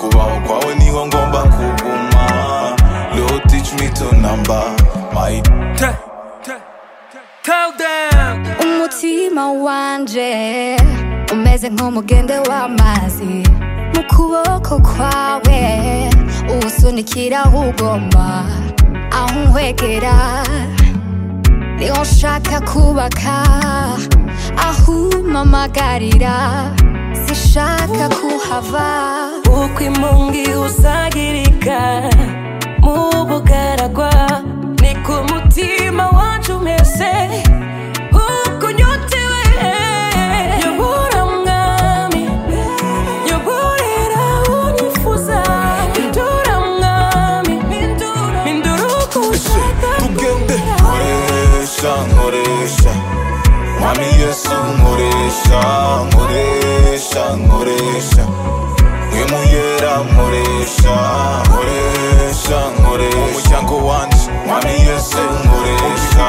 kubaho kwawe niho ngomba kuguma Lord teach me to number my Tell, tell, tell them. umutima wanje umeze nk'umugende w'amazi mu kuboko kwawe uwusunikira ugomba aho unkwegera niho nshaka kubaka aho umpamagarira sishaka kuhava uko impungi usagirika mu bugaragwa ni ku mutima wacu umeze uko unyotewe yobora mwami yoborera unyifuza hindura mwami hindura uko ushaka tugende nkoresha nkoresha mwami yesu nkoresha nkoresha nkoresha mwimuyera nkoresha nkoresha nkoresha umuryango wanje mwami yesu nkoresha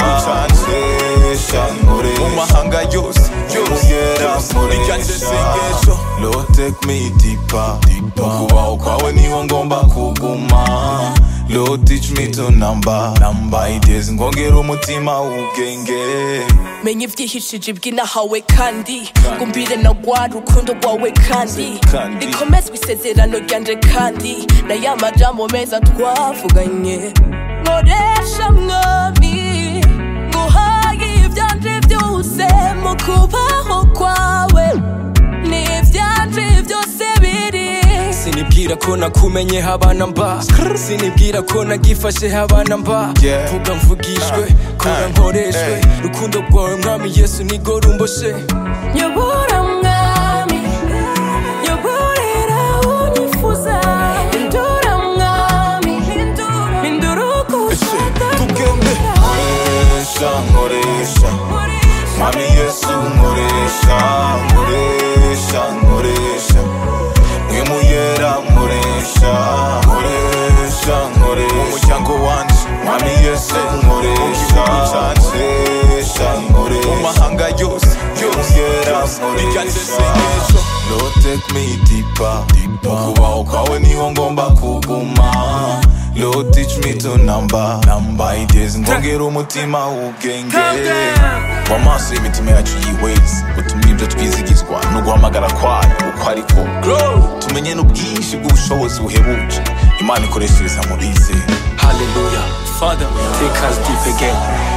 nkoresha nkoresha mu mahanga yose mwimuyera nkoresha Lord take me deeper deeper kubaho kwawe niho ngomba kuguma Lord teach me to number number ideas ngongera umutima ubwenge menya ibyihishije iby'inahawe kandi ngumbire na rwa rukundo rwawe kandi Kandi. rikomezwa isezerano ryanje kandi na ya majambo meza twavuganye nkoresha mwami nguhaye ibyanje byose mu kubaho kwawe n'ibyanje byose biri sinibwira ko nakumenye habana mba sinibwira ko nagifashe habana mba Yeah. vuga mvugishwe kora Ah, nkoreshwe hey. rukundo rwawe mwami yesu nigo rumboshe Nyobora mwami Nyoborera unyifuza Hindura mwami Hindura uko ushaka tugende nkoresha nkoresha mwami yesu nkoresha nkoresha nkoresha mwimuyera nkoresha nkoresha nkoresha umuryango wanje mwami yesu nkoresha nkoresha nkoresha mu mahanga yose mwimuyera nkoresha Lord take me deeper deeper kubaho kwawe niho ngomba kuguma Lord teach me to number number ideas ngongera umutima ubwenge wamaso y'imitima yacu yiwezi utumye ibyo twizigizwa no guhamagara kwayo uko ariko tumenye n'ubwinshi bw'ubushobozi buhebuje imana ikoreshereza muri ze haleluya father take us deep again